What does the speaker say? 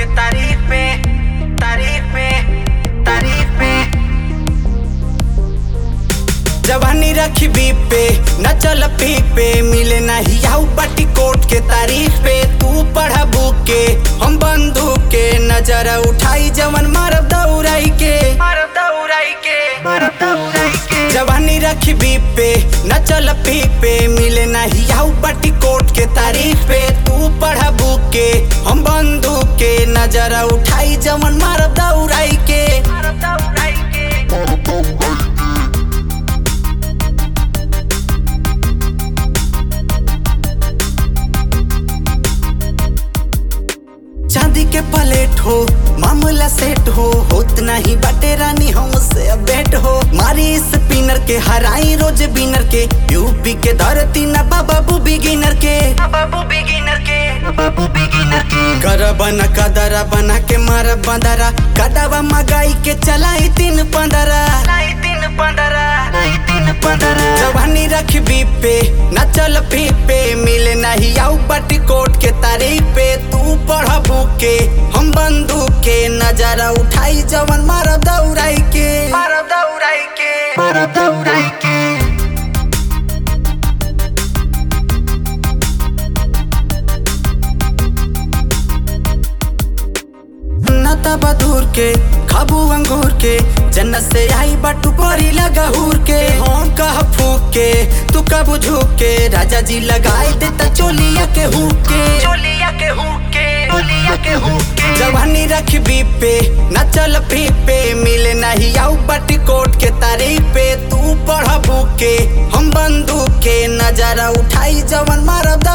तारीफ पे तारीफ पे तारीफ पे जवानी रखी बीप पे न चल पीक पे मिले नहीं आऊ पट्टी कोट के तारीफ पे तू पढ़ा बुक के हम बंदूक के नजर उठाई जवन मारब दौड़ाई के मारब दौड़ाई के मारब दौड़ाई के जवानी रखी बीप पे न चल पीक पे मिले नहीं आऊ पट्टी कोट के तारीफ पे तू पढ़ा बुक के हम बंदूक के नजर उठाई जवन मारब दौड़ाई के मारब दौड़ाई के चांदी के प्लेट हो मामला सेट हो होत नहीं बटे रानी हमसे अब बेट हो मारी स्पिनर के हराई रोज बिनर के यूपी के धरती न बाबू बिगिनर के बाबू बिगिनर के बाबू बिगिनर के कर बना कदरा बना के मार बंदरा कदवा मगाई के चलाई तीन पंदरा तीन पंदरा तीन पंदरा जवानी रख बीप पे न चल फीप पे मिले नहीं आऊ बटी कोट के तारीफ पे तू पढ़ बुक के हम बंदूक के नजारा उठाई जवन मारब दौड़ाई के मारब दौड़ाई के मारब दौड़ाई के नता बदूर के खाबू अंगूर के जन्नत से आई बटू परी लगा हूर के हम कह फूक के तू कब झुक के राजा जी लगाई देता चोलिया के हुक के चोलिया के हुक के चोलिया के हुक के जवानी रख बीप पे न चल फीप पे मिले नहीं आऊ बटी कोट के तारीफ पे तू पढ़ बुक के हम बंदूक के नजारा उठाई जवन मारब